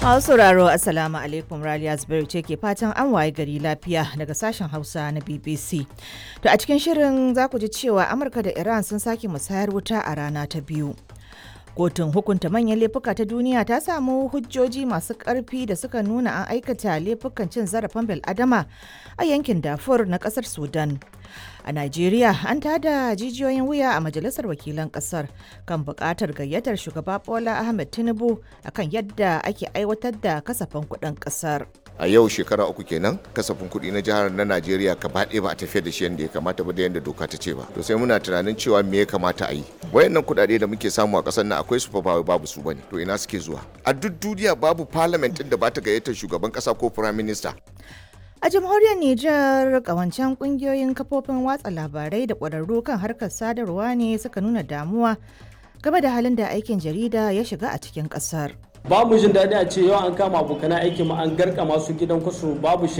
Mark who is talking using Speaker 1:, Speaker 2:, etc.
Speaker 1: Masu sauraro Assalamu alaikum Raliya Zubairu ce ke fatan an waye gari lafiya daga sashen Hausa na BBC. To a cikin shirin za ku ji cewa Amurka da Iran sun sake musayar wuta a rana ta biyu. Kotun hukunta manyan laifuka ta duniya ta samu hujjoji masu ƙarfi da suka nuna an aikata laifukan cin zarafin bil'adama a yankin Darfur na ƙasar Sudan. A Najeriya an tada jijiyoyin wuya a Majalisar Wakilan Ƙasar kan buƙatar gayyatar shugaba Bola Ahmed Tinubu akan yadda ake aiwatar da kasafin kuɗin ƙasar.
Speaker 2: a yau shekara uku kenan kasafin kuɗi na jihar na najeriya gaba ɗaya ba a tafiyar da shi yadda ya kamata ba da yadda doka ta ce ba to sai muna tunanin cewa me ya kamata a yi wayannan kuɗaɗe da muke samu a ƙasar nan akwai su fa ba babu su bane to ina suke zuwa a duk duniya babu parliament ɗin da ba ta gayyatar shugaban ƙasa ko prime minister
Speaker 1: A jamhuriyar Nijar kawancen kungiyoyin kafofin watsa labarai da ƙwararru kan harkar sadarwa ne suka nuna damuwa game da halin da aikin jarida ya shiga a cikin ƙasar.
Speaker 3: babu jin daɗi a ce yau an kama abokan aiki mu an garka masu gidan kwaso babu